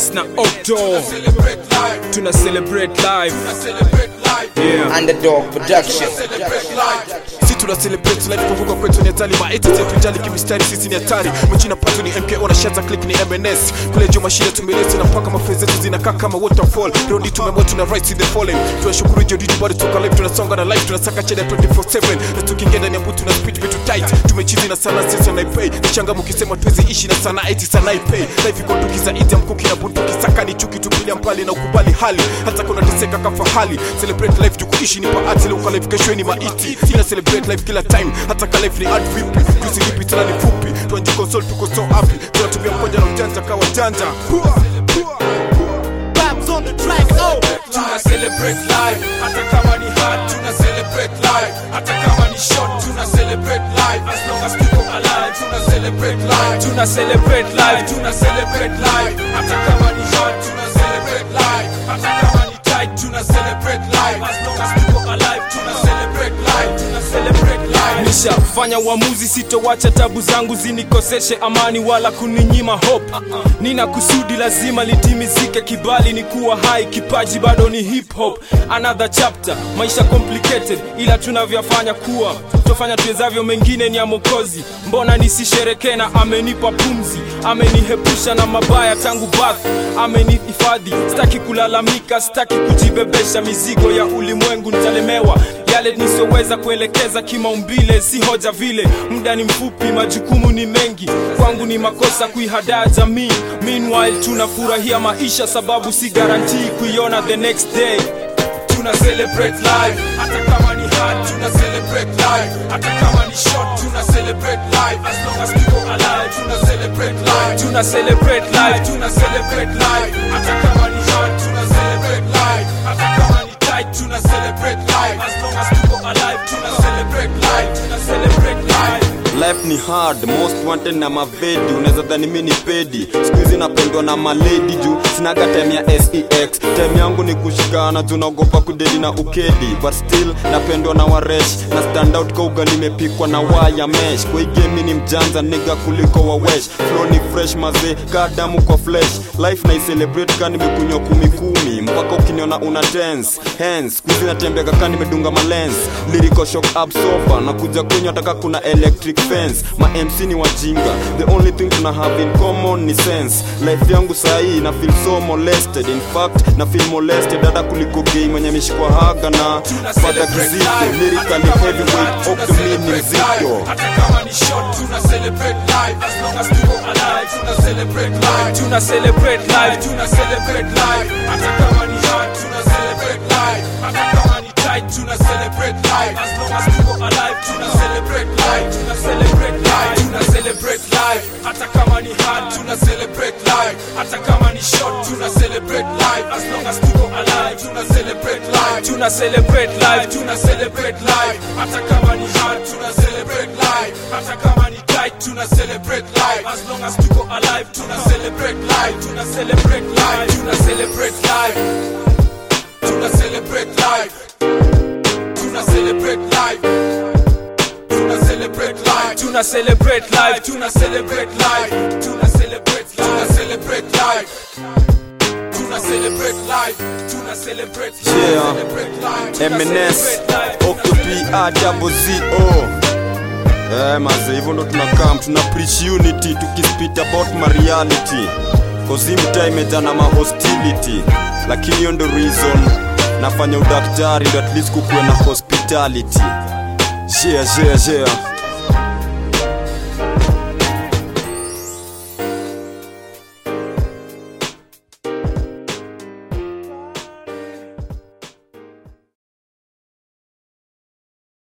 MNS na Octo tuna celebrate live yeah. Underdog Production. si tuna celebrate life kuvuka kwetu ni hatari maeti zetu jali kimistari sisi ni hatari mchina pato ni mko na shaza click ni MNS kule juu mashine tumeleta na paka mafrezi zetu zinakaa kama waterfall rondi tumemwa tuna rights in the falling tunashukuru jodi bado tuko live tunasonga na live tunasaka cheda 24/7 na tukiingia ndani ya mbutu na speed vitu tight tumechizi na sana sisi na pay nichanga mkisema tuwezi ishi na sana eti sana pay life iko tukiza iti mkuki na bunduki saka ni chuki tupilia mbali na ukubali hali hata kuna teseka kafahali celebrate life tukuishi ni paati leo kwa life kesho ni maiti ina celebrate life kila time hata ka life ni hard vipi tusilipi tena ni fupi tuanji console tuko so happy tunatumia mkoja na ujanja kawa janja Pua, pua. Babs on the track, oh. tuna celebrate life hata kama ni hard tuna celebrate life hata kama ni short tuna celebrate life as long as people alive tuna celebrate life tuna celebrate live tuna celebrate life hata kama ni hard tuna celebrate life hata kama ni tight tuna celebrate life as long as people alive tuna celebrate life tuna celebrate life nishafanya uamuzi sitowacha tabu zangu zinikoseshe amani wala kuninyima hope nina kusudi lazima litimizike kibali ni kuwa hai kipaji bado ni hip hop another chapter maisha complicated ila tunavyofanya kuwa tofanya tuwezavyo mengine ni ya mokozi mbona nisisherekee na amenipa pumzi amenihepusha na mabaya tangu bath amenihifadhi sitaki kulalamika sitaki kujibebesha mizigo ya ulimwengu nitalemewa yale nisiyoweza kuelekeza kimaumbile si hoja vile muda ni mfupi majukumu ni mengi kwangu ni makosa kuihadaa jamii meanwhile tunafurahia maisha sababu si garantii kuiona the next day tuna celebrate life hata kama ni hard tuna celebrate life hata kama ni short tuna celebrate life as long as people alive tuna celebrate life tuna celebrate life tuna celebrate life hata kama ni hard tuna celebrate life hata kama ni tight tuna celebrate life as long as people alive tuna celebrate life tuna celebrate life life ni hard most wanted na mavedi unaweza dhani mi ni pedi skuhizi napendwa na maledi juu sinaga time ya sex time yangu ni kushikana juu naogopa kudedi na ukedi but still napendwa na waresh na stand out kwa ugali imepikwa na waya mesh kwa hii game ni mjanja niga kuliko wawesh flow ni fresh mazee kaa damu kwa flesh life na celebrate ka nimekunywa kumi kumi mpaka ukiniona una dance hands skuhizi natembea kaka nimedunga malens lyrical shock absorber na kuja kunywa taka kuna electric fence ma mc ni wajinga the only thing tuna have in common ni sense life yangu sahii na feel so molested in fact na feel molested hata kuliko gay mwenye mishikwa haga na fadha kizito lyrically heavyweight okumi ni mzito hata kama ni short tuna celebrate life as long as people alive tuna celebrate life tuna celebrate life tuna celebrate life hata kama ni hard tuna celebrate life hata kama ni tight tuna celebrate life as long as people alive tuna celebrate life tuna celebrate life tuna celebrate life hata kama ni hard tuna celebrate life hata kama ni short tuna celebrate life as long as people alive tuna celebrate life tuna celebrate life tuna celebrate life hata kama ni hard tuna celebrate life hata kama ni tight tuna celebrate life as long as people alive tuna celebrate life tuna celebrate life tuna celebrate life tuna celebrate life tuna celebrate life tuna celebrate life tuna celebrate life tuna celebrate life tuna celebrate tuna celebrate life tuna celebrate life tuna celebrate Yeah. celebrate life MNS Octopi A double Z O Eh maze hivyo ndo tunakam tuna preach unity tukispit about my reality cause hii mtaa imejaa na ma hostility lakini hiyo ndo reason nafanya udaktari ndo at least kukuwe na hospitality yeah, yeah, yeah.